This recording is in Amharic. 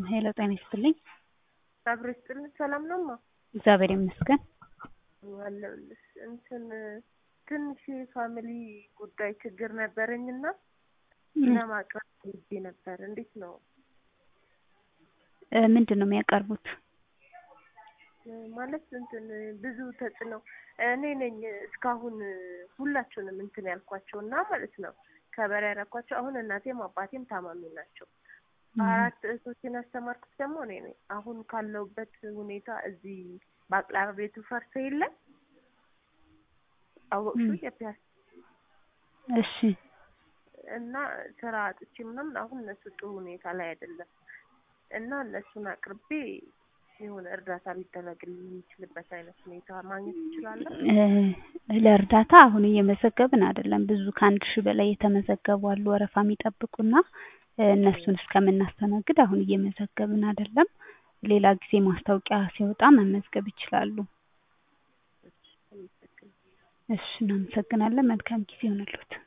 ሄሎ ጤና ይስጥልኝ። አብሮ ይስጥልን። ሰላም ነው ማ እግዚአብሔር ይመስገን። አለሁልሽ። እንትን ትንሽ የፋሚሊ ጉዳይ ችግር ነበረኝና ለማቅረብ ፈልጌ ነበር። እንዴት ነው እ ምንድን ነው የሚያቀርቡት? ማለት እንትን ብዙ ተጽዕኖ እኔ ነኝ እስካሁን ሁላችሁንም እንትን ያልኳቸው እና ማለት ነው ከበር ያደረኳቸው። አሁን እናቴም አባቴም ታማሚ ናቸው። አራት እህቶችን ያስተማርኩት ደግሞ እኔ ነኝ። አሁን ካለሁበት ሁኔታ እዚህ በአቅራቢ ቤቱ ፈርሶ የለም አወቅሹ የፒያሳ እሺ እና ስራ አጥቼ ምናምን አሁን እነሱ ጥሩ ሁኔታ ላይ አይደለም እና እነሱን አቅርቤ የሆነ እርዳታ ሊደረግልኝ የሚችልበት አይነት ሁኔታ ማግኘት እችላለሁ? እ ለእርዳታ አሁን እየመዘገብን አይደለም። ብዙ ከአንድ ሺህ በላይ የተመዘገቡ አሉ ወረፋ የሚጠብቁና እ እነሱን እስከምናስተናግድ አሁን እየመዘገብን አይደለም። ሌላ ጊዜ ማስታወቂያ ሲወጣ መመዝገብ ይችላሉ። እሺ እናመሰግናለን። መልካም ጊዜ ይሆንልዎት።